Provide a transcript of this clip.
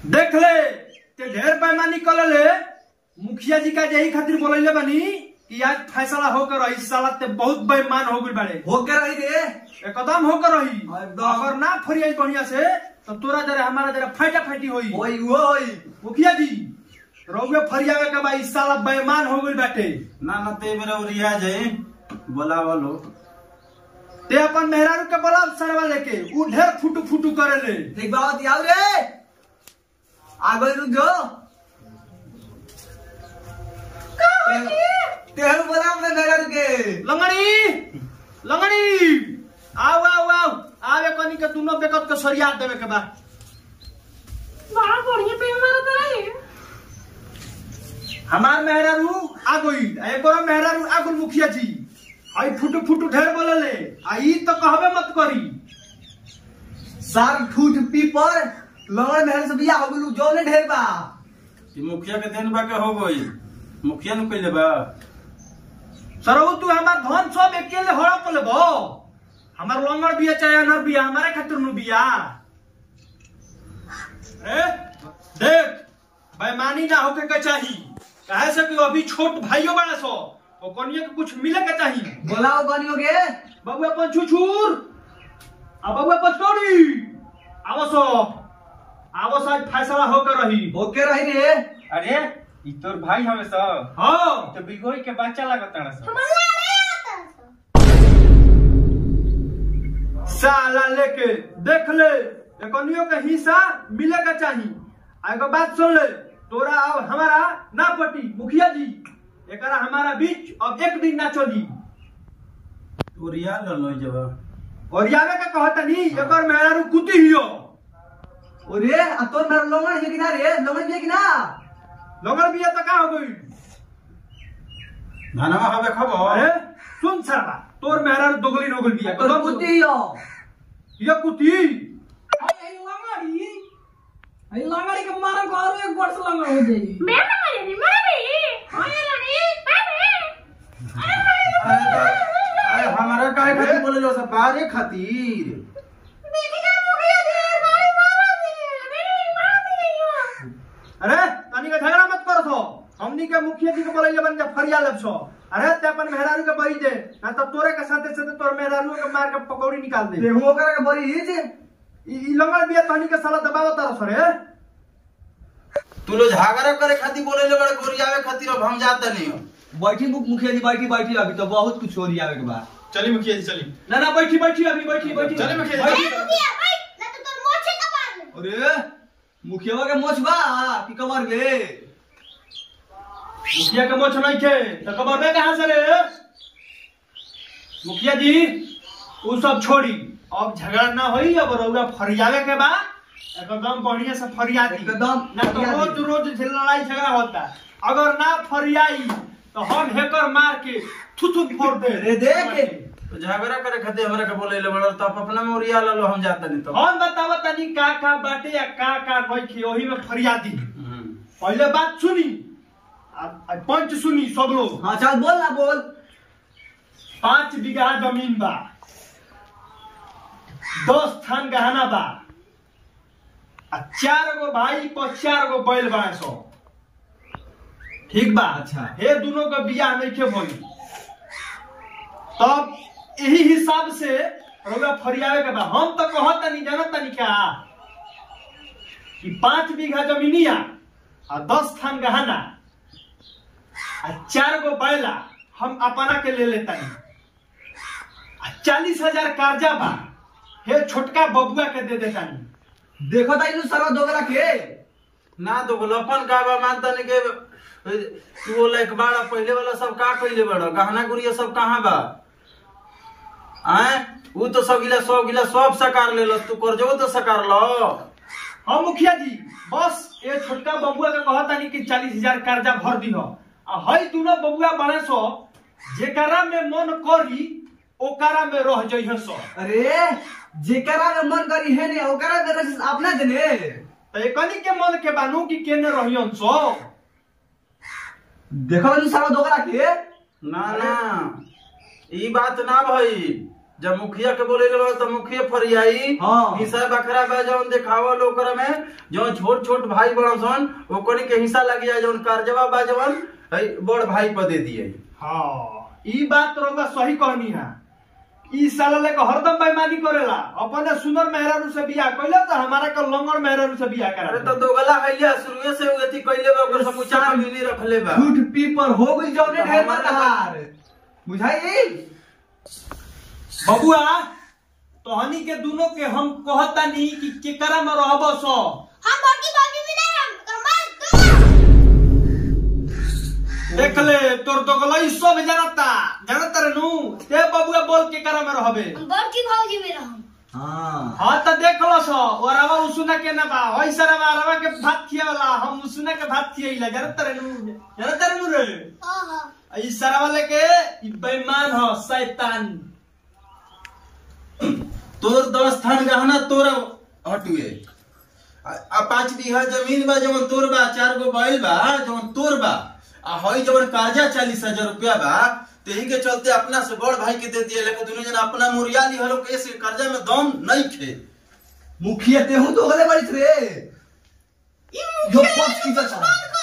देख ले ते ढेर बेईमानी कर ले मुखिया जी का यही खातिर बोलैले बानी कि आज फैसला होकर रही साला ते बहुत बेईमान हो गई बाड़े हो के रही रे एकदम होकर रही एकदम। अगर ना फरियाई बढ़िया से तो तोरा जरा हमारा जरा फाटा फाटी होई ओई ओई मुखिया जी रउए फरियावे के भाई साला बेईमान हो गई बाटे ना ना ते मेरा रिया जाए बोलावा लो ते अपन मेहरारू के बोला सरवा लेके उ ढेर फुटू फुटू करे ले ठीक बात याद रे आ गई रुक जो तेहु बोला मैं मेरा रुके लंगड़ी लंगड़ी आओ आओ आओ आवे कनी के दोनों बेकत के सरिया देवे के बा बड़ा बढ़िया पे हमारा तरह है हमार मेहरारू आ गई एक और मेहरारू आ गई मुखिया जी आई फुटू फुटू ढेर बोले ले आई तो कहबे मत करी साग ठूठ पीपर लंगड़ मेहर से बिया हो गलू जो ने ढेर बा ये मुखिया के देन बा के हो गई मुखिया नु कइले बा सरऊ तू हमार धन सब अकेले हड़प लेबो हमार लंगड़ बिया चाहे अनर बिया हमारे खातिर नु बिया ए देख बेईमानी ना होके के चाही काहे से कि अभी छोट भाइयों बड़ा सो ओ कनिया के कुछ मिले के चाही बोलाओ गनियो के बबुआ अपन छुछुर आ बबुआ पचकौड़ी आवो सो आवो आज फैसला होकर रही हो के रही रे अरे ई तोर भाई हमें सब हाँ तो बिगोई के बच्चा लागत ताड़ा सब हमारा नहीं आता साला लेके देख ले कनियों का हिस्सा मिलेगा चाहिए आ एगो बात सुन ले तोरा अब हमारा ना पटी मुखिया जी एकरा हमारा बीच अब एक दिन ना चली तो रिया ल लो जब और यावे का कहता नहीं एकर मेहरारू कुती हियो ओरे आ तोर मेरा लंगड़ है कि ना रे लंगड़ है कि ना लगल बिया तो का हो गई धनवा हवे खबर अरे सुन सरबा तोर मेहरारू दोगली नोगल बिया तोर बुद्धि हो ये कुती अरे लंगड़ी अरे लंगड़ी के मारा को और एक वर्ष लंगड़ हो जाएगी मैं ना मेरी मैं भी अरे रानी मैं भी अरे हमारा काहे खातिर बोले लो सब बारे खातिर देखिए मुखिया जी हमारी मारा दी मेरी मारा दी अरे तनी का झगड़ा मत करो सो हमनी के मुखिया जी के बोले बन के फरिया लब सो अरे ते अपन मेहरारू के बरी दे ना तो तोरे के साथे साथे तोर मेहरारू के मार के पकौड़ी निकाल दे तेहु ओकरा के बड़ी हिज ई ई लंगड़ बिया तनी के साला दबाव तारो सरे तू लोग झगड़ा करे खातिर बोले ले बड़े गोरियावे खातिर अब हम जाते नहीं हो बैठी मुख मुखिया जी बैठी बैठी अभी तो बहुत कुछ हो रही आवे के बाद चली मुखिया जी चली ना ना बैठी बैठी अभी बैठी बैठी चली मुखिया अरे मुखिया भाई ना तो तुम मोछे कबार ले अरे मुखिया के मोछ बा कि कमर गे मुखिया के मोछ नहीं थे तो कबर बे कहां से रे मुखिया जी उ सब छोड़ी अब झगड़ा ना होई अब रउआ फरियावे के बा एकदम बढ़िया से फरिया दी एकदम ना तो फरिया रोज दी। रोज से लड़ाई झगड़ा होता अगर ना फरियाई तो हम हेकर मार के थुथु फोड़ दे अरे देख। तो झगड़ा करे खातिर हमरा के बोले ले बड़े तो आप अपना में रिया लो हम जाते नहीं तो हम बतावा तनी का का बाटे या का का नहीं खे ओही में फरियादी हम्म। पहले बात सुनी आ- आ पंच सुनी सब लोग हाँ चल बोल ना बोल पांच बीघा जमीन बा दस थान गहना बा आ चार गो भाई पर चार गो बैल बा सो ठीक बा अच्छा। हे दोनों का बियाह नहीं के भई तब यही हिसाब से रउआ फरियावे के बा हम तो कहत नहीं जानत नहीं का कि पांच बीघा जमीनिया आ दस थान गहना आ चार गो बैला हम अपना के ले लेता आ चालीस हजार कर्जा बा हे छोटका बबुआ के दे देता देखो ताई सरवा दोगरा के ना तो बोलो अपन का बा मानता नहीं के तू बोला एक बार पहले वाला सब का कइले बड़ो गहना गुड़िया सब कहाँ बा आए वो तो सब गिला सब गिला सब सकार ले लो तू कर जो तो सकार लो हाँ मुखिया जी बस ये छोटका बबुआ के कहता नहीं कि चालीस हजार कर्जा भर दी आ हई दोनों बबुआ बड़े सो जेकरा में मन करी ओकरा में रह जइह सो अरे जेकरा में मन करी है ने ओकरा में रजिस अपना देने तो एकनी के मन के बानू कि केने रहियन सो देखो ताई सरवा दोगरा के ना ना ई बात ना भाई जब मुखिया के बोले ले तो मुखिया फरियाई हाँ। हिस्सा बखरा बा जौन देखावा लोकर में जौन छोट छोट भाई बड़ सन ओकनी के हिस्सा लग जाए जौन कर्जवा बा जौन है बड़ भाई पर दे दिए हाँ ई बात तो रउआ सही कहनी है ई साला लेके हरदम बेईमानी करेला अपने सुंदर मेहरारू से बियाह कइले तो हमारा के लंगर मेहरारू से बियाह अरे करा तो दोगला हैलिया शुरुए से अथी कइले बा ओकर समूचा कमीनी रखले बा झूठ पीपर हो गई जौने तो ढेर हमारा मतहार बुझाई बबुआ तोहनी के दोनों के हम कहतानी कि केकरा में रहबो सो हम बड़की बाबी भी नहीं हम कमल देख ले तोर दोगलई सब जानता जानता रे नु ते बबुआ बोल केकरा में रहबे हम बड़की भौजी में रहम हाँ हाँ तो देख लो सो ओरावा उसुना के ना बा ओइ सरवा अरवा के भात खियावला हम उसुना के भात खियैला जानता रे नु जानता रे नु रे हां हां ई सरवा लेके ई बेईमान हो शैतान तोर दस थान गहना तोर हटुए आ आ पाँच बीघा जमीन बा जवन तोर बा चार गो बैल बा जवन तोर बा आ हई जवन कर्जा चालीस हजार रुपया बा तेही के चलते अपना से बड़ भाई के दे दिए लेकिन दुनू जना अपना मुरिया ली हलो कैसे कर्जा में दम नहीं खे मुखिया तेहू तो गले बड़ी रे यो पक्ष की तो चला